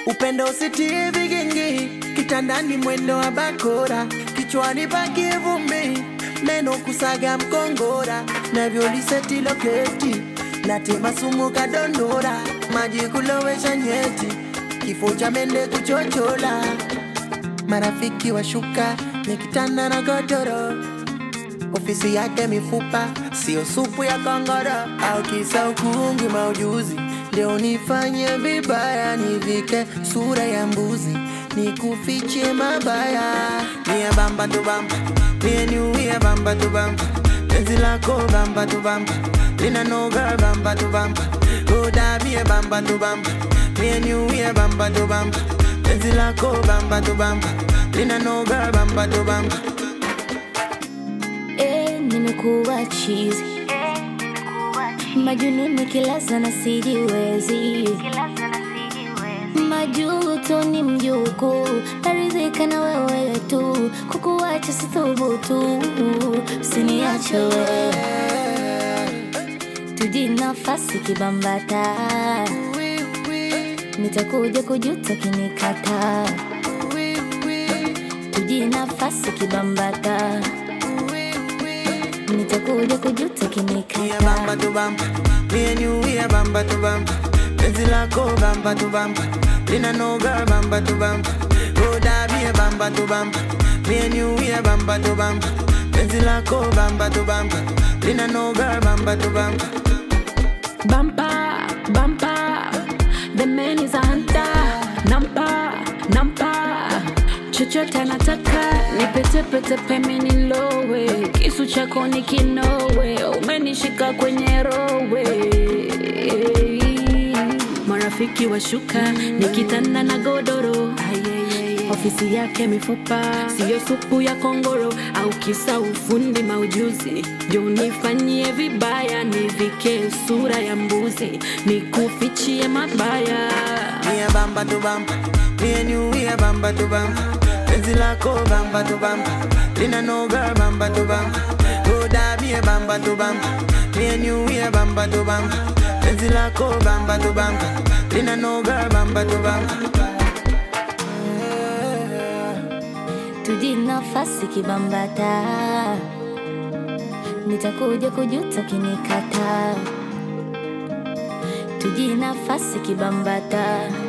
upendo usitie vigingi, kitandani mwendo wa bakora, kichwani pakie vumbi, meno kusaga mkongora, navyoliseti loketi, natema sumu kadondora, maji kulowesha nyeti, kifo cha mende kuchochola, marafiki washuka, nikitanda na godoro ofisi yake mifupa, sio supu ya kongoro au kisa ukungi maujuzi. Leo nifanye vibaya, nivike sura ya mbuzi, nikufiche mabaya. Mie bamba tu bamba, mie niuie bamba tu bamba, penzi lako bamba tu bamba, lina noga bamba tu bamba, goda mie bamba tu bamba, mie niuie bamba tu bamba, penzi lako bamba tu bamba, lina noga bamba tu bamba. Eh, nimekuwa chizi majununi kilaza na sijiwezi majuto ni mjuku naridhika na wewe tu kukuacha sithubutu usiniache wewe tuji nafasi kibambata nitakuja kujuta kinikata tuji nafasi kibambata nitakuja kujuta Mie kinikata bamba tu bamba, me and you we a bamba tu bamba. Penzi lako bamba tu bamba, lina no girl bamba tu bamba. Roda me a bamba tu bamba, me and you we a bamba tu bamba. Penzi lako bamba tu bamba, lina no girl bamba tu bamba. Bumper, bumper, the man is a hunter. Nampa, nampa, chochote anataka nipetepete peme nilowe, kisu chako ni kinowe, umenishika kwenye rowe. Marafiki washuka nikitanda na godoro ofisi yake mifupa, siyo supu ya kongoro au kisa ufundi maujuzi. Ndio nifanyie vibaya, nivike sura ya mbuzi, nikufichie mabaya. Me a bamba tu bamba, me and you we a bamba tu bamba. Penzi lako bamba tu bamba, lina no girl bamba tu bamba. Roda me a bamba tu bamba, me and you we a bamba tu bamba. Penzi lako bamba tu bamba, lina no girl bamba tu bamba. tuji nafasi kibambata nitakuja kujuta kinikata tuji nafasi kibambata